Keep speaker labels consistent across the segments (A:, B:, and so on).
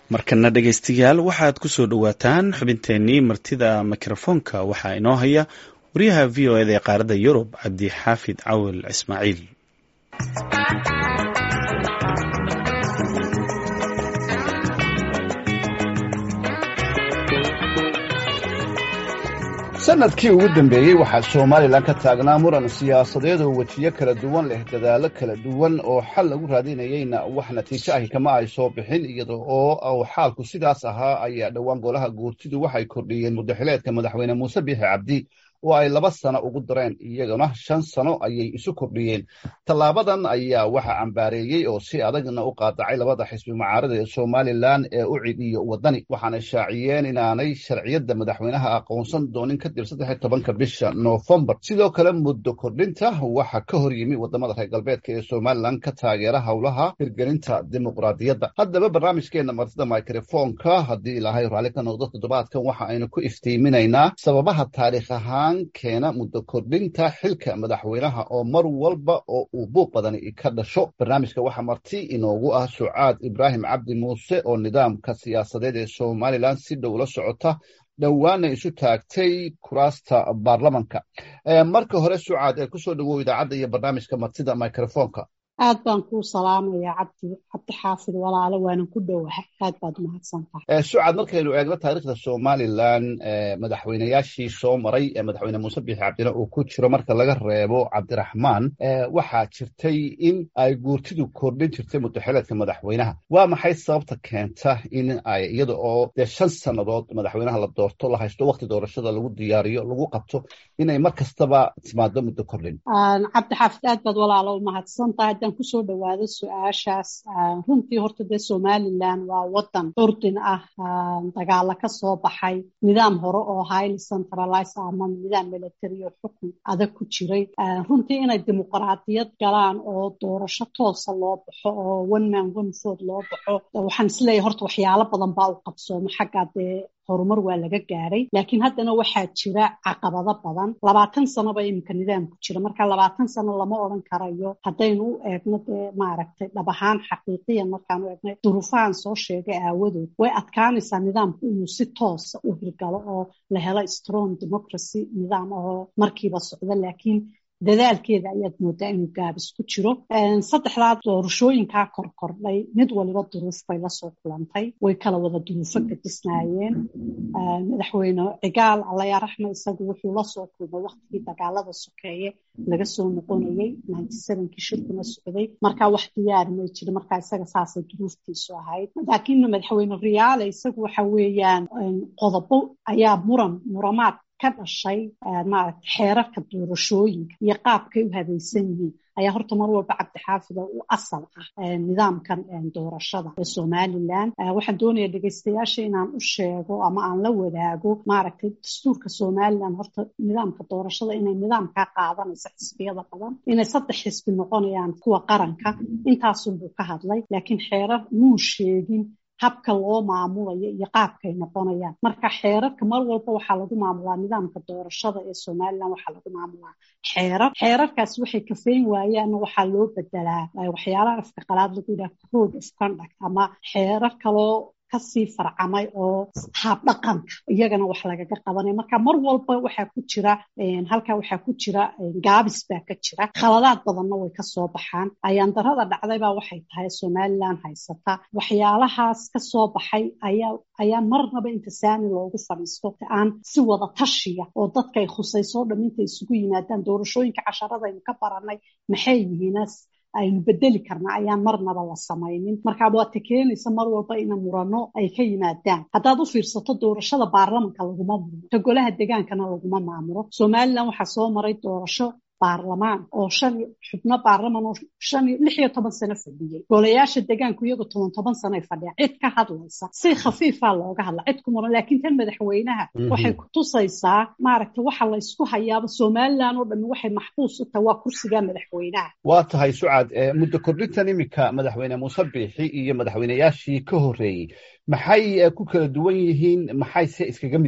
A: markana dhegaystayaal waxaad ku soo dhowaataan xubinteennii martida mikrofoonka waxaa inoo haya wariyaha v o eda ee qaaradda yurub cabdi xaafid cawil ismaaciil
B: sanadkii ugu dambeeyey waxaa somalilan ka taagnaa muran siyaasadeed oo wejiyo kala duwan leh dadaalo kala duwan oo xal lagu raadinayeyna wax natiijo ahi kama ay soo bixin iyada oo xaalku sidaas ahaa ayaa dhowaan golaha guurtidu waxay kordhiyeen muddaxileedka madaxweyne muuse biixi cabdi oo ay laba sano ugu dareen iyagana shan sano ayay isu kordhiyeen tallaabadan ayaa waxa cambaareeyey oo si adagna u qaadacay labada xisbi mucaarada ee somalilan ee u cid iyo wadani waxaana shaaciyeen inaanay sharciyadda madaxweynaha aqoonsan doonin kadib saddex iyo tobanka bisha noofembar sidoo kale muddo kordhinta waxaa ka hor yimi wadamada reer galbeedka ee somalilan ka taageera howlaha hirgelinta dimuqraadiyadda haddaba barnaamijkeena martida microfoonka haddii ilaahay raalli ka noqdo toddobaadkan waxa aynu ku iftiiminaynaa sababaha taariikh ahaan keena muddo kordhinta xilka madaxweynaha oo mar walba oo uu buuq badani ka dhasho barnaamijka waxaa marti inoogu ah sucaad ibraahim cabdi muuse oo nidaamka siyaasadeed ee somalilan si dhow la socota dhowaana isu taagtay kuraasta baarlamanka marka hore sucaad ee kusoo dhawow idaacadda iyo barnaamijka martida microfoonka
C: aad baan kuu salaamayaa cabdi cabdi xaafid walaalo waanan ku dhowahay aad baad mahadsantahay
B: sucad markaynu eegno taariikhda somalilan madaxweyneyaashii soo maray ee madaxweyne muuse biixi cabdina uu ku jiro marka laga reebo cabdiraxmaan waxaa jirtay in ay guurtidu kordhin jirtay muddaxileedka madaxweynaha waa maxay sababta keenta in ay iyada oo dee shan sannadood madaxweynaha la doorto la haysto wakti doorashada lagu diyaariyo lagu qabto inay mar kastaba timaado muddo kordhin
C: cabdi xaafid aad baad walaalo umahadsantahay haddaan kusoo dhawaado su-aashaas runtii horta dee somalilan waa wadan curdin ah dagaalo ka soo baxay nidaam hore oo highly centralize ama nidaam military oo xukun adag ku jiray runtii inay dimuqraadiyad galaan oo doorasho toosa loo baxo oo one man one vote loo baxo waxaan isleeyahay horta waxyaalo badan baa u qabsoomo xaggaa dee horumar waa laga gaaray laakiin haddana waxaa jira caqabado badan labaatan sanoba iminka nidaamku jira marka labaatan sano lama odran karayo haddaynu u eegno dee maaragtay dhab ahaan xaqiiqiyan markaan u eegno duruufahan soo sheegay aawadood way adkaanaysaa nidaamku inuu si toosa u hirgalo oo la helo strong democracy nidaam oo markiiba socdo laakiin dadaalkeeda ayaad moodaa inuu gaabis ku jiro saddexdaa doorashooyinkaa korkordhay mid waliba duruuf bay lasoo kulantay way kala wada duruufo gadisnaayeen madaxweyne cigaal allayaa raxma isagu wuxuu lasoo kulmay waktigii dagaalada sokeeye laga soo noqonayey kii shirkuna socday markaa wax diyaari may jirin markaa isaga saasay duruuftiisu ahayd laakiin madaxweyne riyaale isagu waxa weeyaan qodobo ayaa muran muramaad ka dhashay maaragta xeerarka doorashooyinka iyo qaabkay u habaysan yihiin ayaa horta mar walba cabdixaafida u asal ah nidaamkan doorashada ee somalilan waxaan doonaya dhegeystayaasha inaan u sheego ama aan la wadaago maaragtay dastuurka somalilan horta nidaamka doorashada inay nidaamkaa qaadanayso xisbiyada badan inay saddex xisbi noqonayaan kuwa qaranka intaasunbuu ka hadlay laakiin xeerar muu sheegin habka loo maamulayo iyo qaabkay noqonayaan marka xeerarka mar walba waxaa lagu maamulaa nidaamka doorashada ee somalilan waxaa lagu maamulaa xeerar xeerarkaas waxay kafeyn waayaanna waxaa loo bedelaa waxyaalaha afka qalaad lagu yidhaha code of conduct ama xeerar kaloo kasii farcamay oo haabdhaqanka iyagana wax lagaga qabanay marka mar walba waxaa ku jira halkaa waxaa ku jira gaabis baa ka jira khaladaad badanna way kasoo baxaan ayaandarada dhacdaybaa waxay tahay somalilan haysata waxyaalahaas kasoo baxay ayaa ayaa marnaba inta saani loogu fadhiisto aan si wada tashiya oo dadkay khusayso dham inta isugu yimaadaan doorashooyinka casharadaynu ka baranay maxay yihiinas aynu bedeli karna ayaan marnaba la samaynin marka waata keenaysa mar walba ina murano ay ka yimaadaan haddaad u fiirsato doorashada baarlamanka laguma murmo ta golaha degaankana laguma maamulo somalilan waxaa soo maray doorasho baarlamaan oo shan xubno baarlaman oo shan lix iyo toban sano fadhiyey golayaasha degaanku iyagu toban toban sanoay fadhiyaan cid ka hadlaysa si khafiifaa looga hadla cid ku muran laakiin tan madaxweynaha waxay ku tusaysaa maaragta waxa la ysku hayaaba somalilan oo dhami waxay maxbuus u tahay waa kursiga madaxweynaha
B: waa tahay sucad muddo kordhintan iminka madaxweyne muuse biixi iyo madaxweyneyaashii ka horreeyey maxay ku kala duwan yihiin maxayse iskaga mid yihiin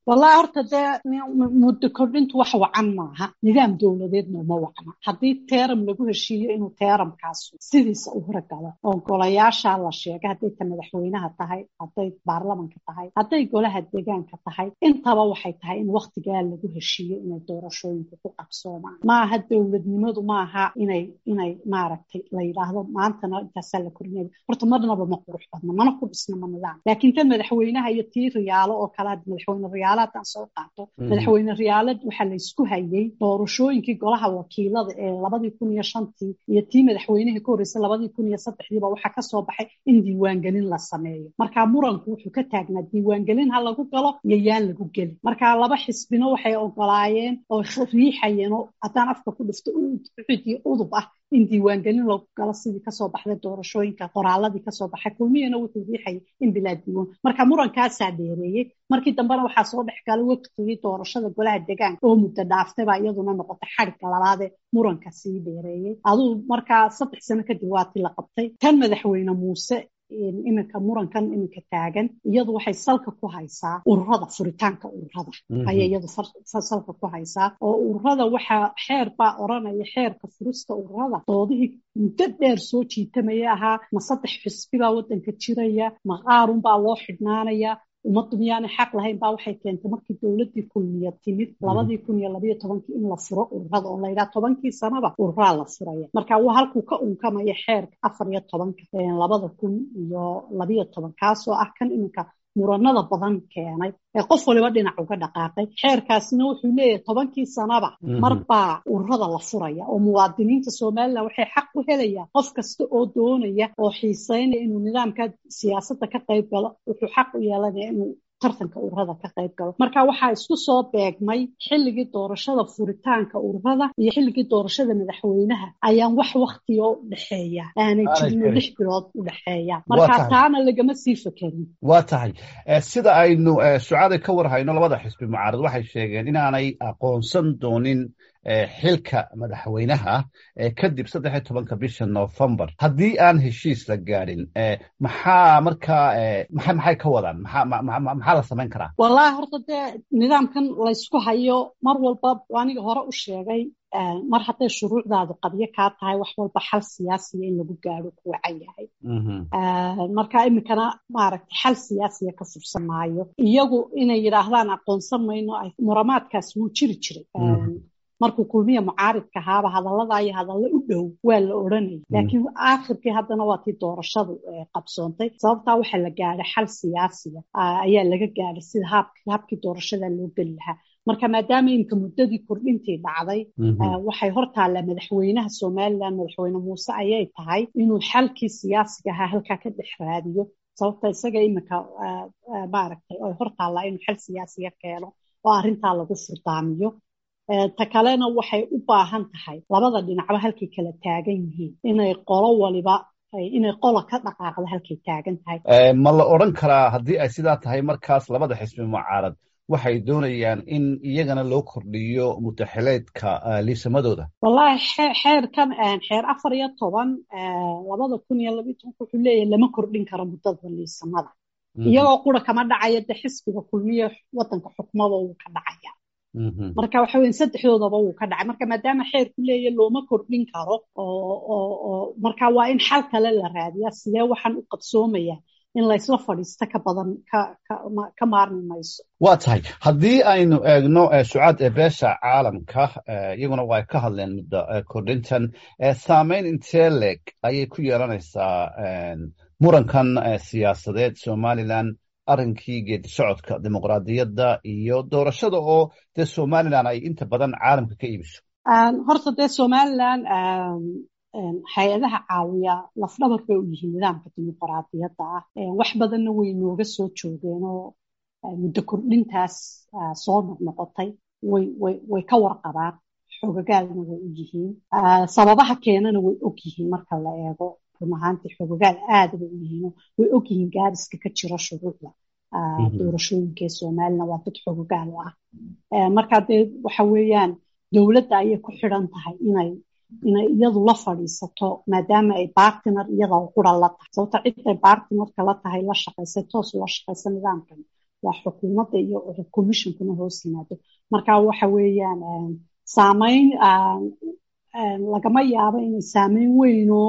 C: wallahi horta dee muddo kordhintu wax wacan maaha nidaam dowladeedna uma wacna haddii teeram lagu heshiiyo inuu teeramkaasu sidiisa u horagalo oo golayaasha la sheegay hadday ta madaxweynaha tahay hadday baarlamanka tahay hadday golaha deegaanka tahay intaba waxay tahay in waktigaa lagu heshiiyo inay doorashooyinku ku qabsoomaan maaha dowladnimadu maaha inay inay maaragtay la yidhaahdo maantana intaasaa la korinaya horta marnaba ma qurux badna mana ku dhisna ma nidaam laakiin tan madaxweynaha iyo tii riyaalo oo kale madaxweyne riyaalo haddaan soo qaato madaxweyne riyaalad waxaa la isku hayay doorashooyinkii golaha wakiilada ee labadii kun iyo shantii iyo tii madaxweynihii ka horreysay labadii kun iyo saddexdiiba waxaa kasoo baxay in diiwaangelin la sameeyo marka muranku wuxuu ka taagnaa diiwaangelin ha lagu galo iyo yaan lagu gelin marka laba xisbino waxay ogolaayeen oo riixayeen oo haddaan afka ku dhifto ucud iyo udub ah in diiwaangelin lagu galo sidii kasoo baxday doorashooyinka qoraaladii kasoo baxay kulmiyana wuxuu riixayay in bilaa diiwaan marka murankaasaa dheereeyey markii dambena waxaa soo dhex galay waqtigii doorashada golaha deegaanka oo muddo dhaaftay baa iyaduna noqotay xadhigga labaadee muranka sii dheereeyey aduu markaa saddex sano kadib waatii la qabtay tan madaxweyne muuse iminka murankan iminka taagan iyadu waxay salka ku haysaa ururada furitaanka ururada ayay iyadu salka ku haysaa oo ururada waxaa xeer baa oranaya xeerka furista ururada doodihii muddo dheer soo jiitamaya ahaa ma saddex xisbi baa waddanka jiraya ma qaarun baa loo xidhnaanaya ummaddu miyaanay xaq lahayn baa waxay keentay markii dowladdii kulmiya timid labadii kun iyo labayo tobankii in la furo ururada oo layidhaha tobankii sanaba ururaa la furaya marka waa halkuu ka unkamaya xeerka afar iyo tobanka labada kun iyo labayo toban kaasoo ah kan iminka muranada badan keenay ee qof waliba dhinac uga dhaqaaqay xeerkaasina wuxuu leeyahay tobankii sanaba marbaa ururada la furaya oo muwaadiniinta somalilan waxay xaq u helayaan qof kasta oo doonaya oo xiiseynaya inuu nidaamka siyaasadda ka qayb galo wuxuu xaq u yeelanaya inuu tartanka ururada ka qayb galo marka waxaa isku soo beegmay xilligii doorashada furitaanka ururada iyo xilligii doorashada madaxweynaha ayaan wax waktiga u dhexeeya aanay jirno lix bilood u dhexeeya marka taana lagama sii fekerin
B: waa tahay sida aynu sucaada ka war hayno labada xisbi mucaarad waxay sheegeen inaanay aqoonsan doonin xilka madaxweynaha kadib saddex iyo tobanka bisha novembar haddii aan heshiis la gaadhin maxaa markaa maxay ka wadaan maxaa la samayn karaa
C: wallahi horta dee nidaamkan laysku hayo mar walba aniga hore u sheegay mar hadday shuruucdaadu qabyo kaa tahay wax walba xal siyaasiya in lagu gaadho ku wacan yahay marka iminkana maaragtay xal siyaasiya ka fursan maayo iyagu inay yidhaahdaan aqoonsan mayno muramaadkaas wuu jiri jiray markuu kulmiya mucaaridka ahaaba hadallada iyo hadallo u dhow waa la odhanayay laakiin aakhirkii haddana waa tii doorashadu qabsoontay sababtaa waxaa la gaadhay xal siyaasiya ayaa laga gaadhay sida habkii doorashada loo geli lahaa marka maadaama iminka muddadii kordhintii dhacday waxay hortaallaa madaxweynaha somalilan madaxweyne muuse ayay tahay inuu xalkii siyaasiga ahaa halkaa ka dhex raadiyo sababta isaga iminka maaragtay oy hortaallaa inuu xal siyaasiga keeno oo arrintaa lagu furdaamiyo ta kalena waxay u baahan tahay labada dhinacba halkay kala taagan yihiin inay qolo waliba inay qola ka dhaqaaqda halkay taagan tahay
B: ma la odran karaa haddii ay sidaa tahay markaas labada xisbi mucaarad waxay doonayaan in iyagana loo kordhiyo mutaxileedka liisamadooda
C: wallahi xeerkan xeer afar iyo toban labada kun iyo labayo tobanka wuxuu leeyahay lama kordhin karo muddada liisamada iyagoo qura kama dhacaya de xisbiga kulmiya wadanka xukmada wuu ka dhacaya marka waxa weya saddexdoodaba wuu ka dhacay marka maadaama xeerku leeya looma kordhin karo oo marka waa in xal kale la raadiyaa sidee waxaan u qabsoomaya in laysla fadhiisto ka badan ka maarmi mayso
B: waa tahay haddii aynu eegno sucaad ee beesha caalamka iyaguna waa ka hadleen muddo kordhintan saameyn intee leeg ayay ku yeelanaysaa murankan siyaasadeed somalilan arrinkii geedi socodka dimuqraadiyadda iyo doorashada oo dee somalilan ay inta badan caalamka ka iibiso
C: horta dee somalilan hay-adaha caawiya lafdhabar bay u yihiin nidaamka dimuqraadiyadda ah wax badanna way nooga soo joogeenoo muddo kordhintaas soo noqnoqotay way ka warqabaan xogagaalna way u yihiin sababaha keenana way og yihiin marka la eego run ahaantii xogogaal aada bay u yihiin way og yihiin gaariska ka jira shuruucda doorashooyinka ee somalilan waa dad xogogaal u ah marka dee waxa weeyaan dowladda ayay ku xidhan tahay inay inay iyadu la fadhiisato maadaama ay bartiner iyada qura la tahay sababta cid ay bartinerka la tahay la shaqaysay toos la shaqaysa nidaamkan waa xukuumadda iyo commissionkuna hoos yimaado marka waxa weeyaan saameyn lagama yaabo inay saameyn weynoo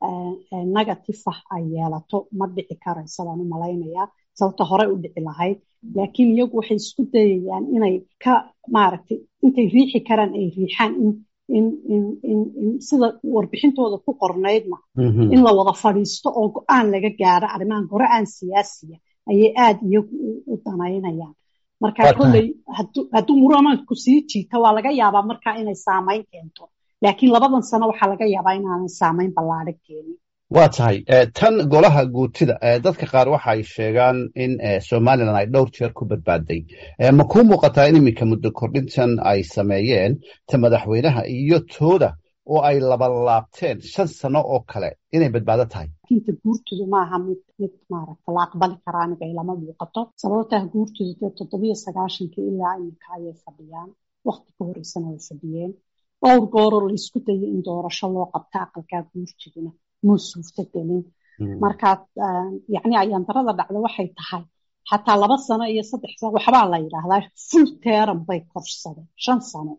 C: negative ah ay yeelato ma dhici karaysa baan u malaynayaa sababta horey u dhici lahayd laakiin iyagu waxay isku dayayaan inay ka maaragtay intay riixi karaan ay riixaan in in in in in sida warbixintooda ku qornaydna in la wada fadhiisto oo go-aan laga gaaro arrimahan go-aan siyaasiya ayay aada iyagu u danaynayaan marka kolley hadduu muramanku sii jiita waa laga yaabaa marka inay saameyn keento laakiin labadan sano waxaa laga yaabaa inaanan saameyn ballaadhan keenin
B: waa tahay tan golaha guutida dadka qaar waxa ay sheegaan in somalilan ay dhowr jeer ku badbaaday ma kuu muuqataa in iminka muddo kordhintan ay sameeyeen ta madaxweynaha iyo tooda oo ay labalaabteen shan sano oo kale inay badbaado tahay
C: inta guurtudu maaha mid mid maaragta la aqbali karaa aniga ilama muuqato sababtaa guurtudu dee toddobiyo sagaashankii ilaa iminka ayay fadhiyaan wakti ka horeysana way fadhiyeen dhowr gooroo laysku dayo in doorasho loo qabta aqalkaa guurtuduna muu suurto gelin markaa yacni ayaandarada dhacda waxay tahay xataa laba sano iyo saddex sano waxbaa la yidhaahdaa full teram bay korsadeen shan sano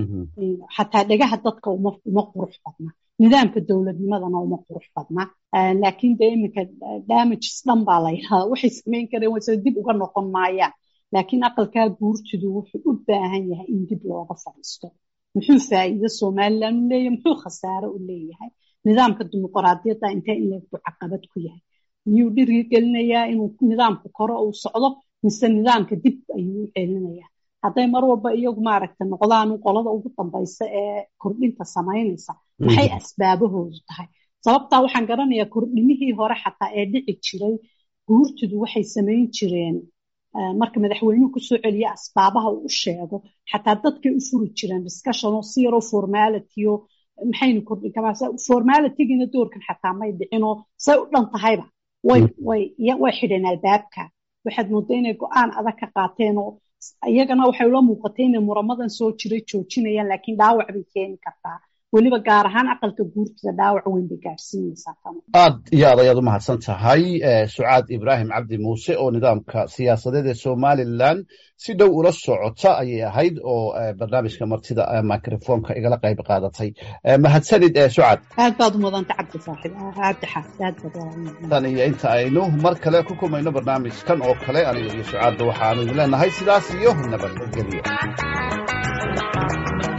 C: xataa dhegaha dadka uma uma qurux badna nidaamka dowladnimadana uma qurux badna laakiin dee iminka damages dhan baa la yidhahdaa waxay samayn kareen wayse dib uga noqon maayaan laakiin aqalkaa guurtidu wuxuu u baahan yahay in dib looga fadhiisto muxuu faa'iido somalilan u leeyahay muxuu khasaare u leeyahay nidaamka dimuqraadiyadda intee in leegbu caqabad ku yahay miyuu dhirigelinayaa inuu nidaamku koro uu socdo mise nidaamka dib ayuu u celinayaa hadday mar walba iyagu maaragta noqdaan qolada ugu dambaysa ee kordhinta samaynaysa maxay asbaabahoodu tahay sababtaa waxaan garanayaa kordhimihii hore xataa ee dhici jiray guurtidu waxay samayn jireen marka madaxweynuhu kusoo celiya asbaabaha uu u sheego xataa dadkay u furi jireen discussion oo si yaroo formality o maxaynu kordhin karaa formalitygiina doorkan xataa may dhicinoo say u dhan tahayba way way way xidheen albaabka waxaad moodaa inay go-aan adag ka qaateen oo iyagana waxay ula muuqatay inay muramadan soo jiray joojinayaan laakiin dhaawac bay keeni kartaa weliba gaar ahaan aqalka guurtida dhaawac weyn bay gaadhsiinaysaa tan
B: aad iyo aad ayaad u mahadsan tahay sucaad ibraahim cabdi muuse oo nidaamka siyaasadeed ee somalilan si dhow ula socota ayay ahayd oo barnaamijka martida microfonka igala qayb qaadatay mahadsanid sucaad
C: aad baad u mudanta cabdi saaxib cabdi xaafid aad baad
B: tan iyo inta aynu mar kale ku kulmayno barnaamijkan oo kale aniga iyo sucaadda waxaanu idin leenahay sidaas iyo nabadgelyo